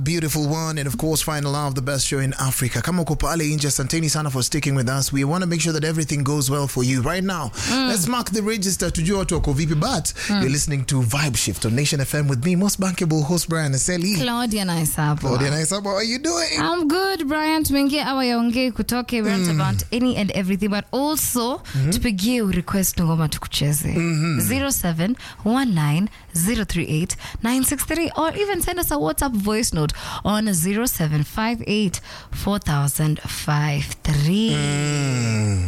beautiful one and of course final hour of the best show in Africa. Kama uko pale nje, asanteni sana for sticking with us. We want to make sure that everything goes well for you right now. Let's mark the register tujue watu wako vipi but you're listening to Vibe Shift on Nation FM with me, most bankable host Brian Aseli. Claudia nice hapo. Claudia Naisaba, how are you doing? I'm good Brian, tumeingia awa ya ongei kutoke we rant about any and everything but also tupigie request ngoma tukucheze 0719038963 or even send us a WhatsApp voice note on 07584053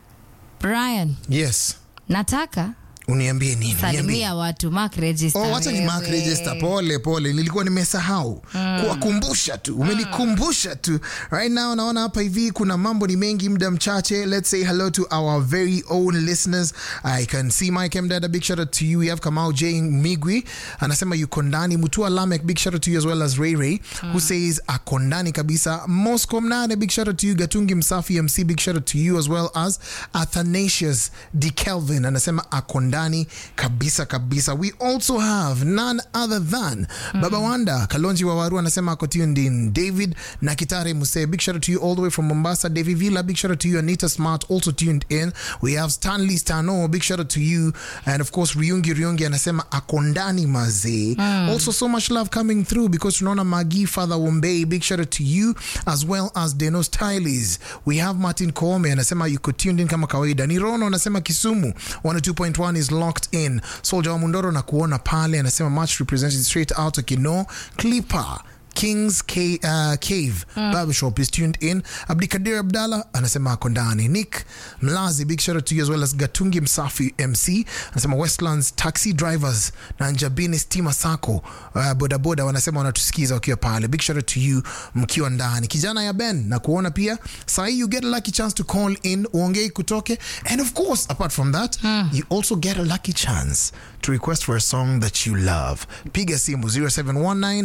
Brian, Yes. nataka Uniambie nini? Niambie. salimia watu mark register. Oh, wacha ni mark wewe. register. Pole pole, nilikuwa nimesahau kuwakumbusha tu, umenikumbusha tu. Right now naona hapa hivi kuna mambo ni mengi, muda mchache. Let's say hello to our very own listeners. I can see Mike M Dada, big shout out to you. We have Kamau J Migwi anasema yuko ndani. Mutua Lamek, big shout out to you as well as Ray Ray who says ako ndani kabisa. Moscow Mnane, big shout out to you. Gatungi Msafi MC, big shout out to you as well as Athanasius D Kelvin anasema ako ndani kabisa kabisa. We also have none other than Baba Wanda Kalonji Wawaru anasema ako tuned in. David Nakitare Muse, big shout out to you all the way from Mombasa. David Villa, big shout out to you. Anita Smart also tuned in. We have Stanley Stano, big shout out to you. And of course Riungi Riungi anasema ako ndani mazee. Also so much love coming through because tunaona Magi Father Wombei, big shout out to you as well as Deno Stylis. We have Martin Koome anasema yuko tuned in kama kawaida. Nirono anasema Kisumu 102.1 is locked in. Soldier wa Mundoro na kuona pale anasema much represented straight out of Kino. Clipper Kings K, uh, Cave Barbershop is tuned in. Abdikadir Abdallah anasema ako ndani. Nick Mlazi, big shout out to you as well as Gatungi Msafi MC anasema Westlands taxi drivers na Njabini Stima Sacco uh, bodaboda wanasema wanatusikiza wakiwa pale. Big shout out to you mkiwa ndani. Kijana ya Ben na kuona pia saa hii you get a lucky chance to call in uongei kutoke and of course apart from that you also get a lucky chance to request for a song that you love. Piga simu 0719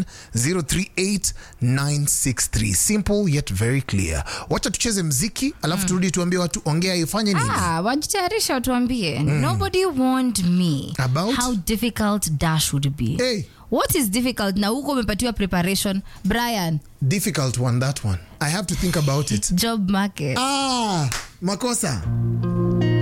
038 963. Simple yet very clear. Wacha tucheze mziki alafu turudi tuambie watu ongea ifanye nini. Ah, wajitayarisha watuambie nobody warned me About? how difficult dash would be Hey. what is difficult na huko umepatiwa preparation brian Difficult one that one. I have to think about it. job market Ah, makosa.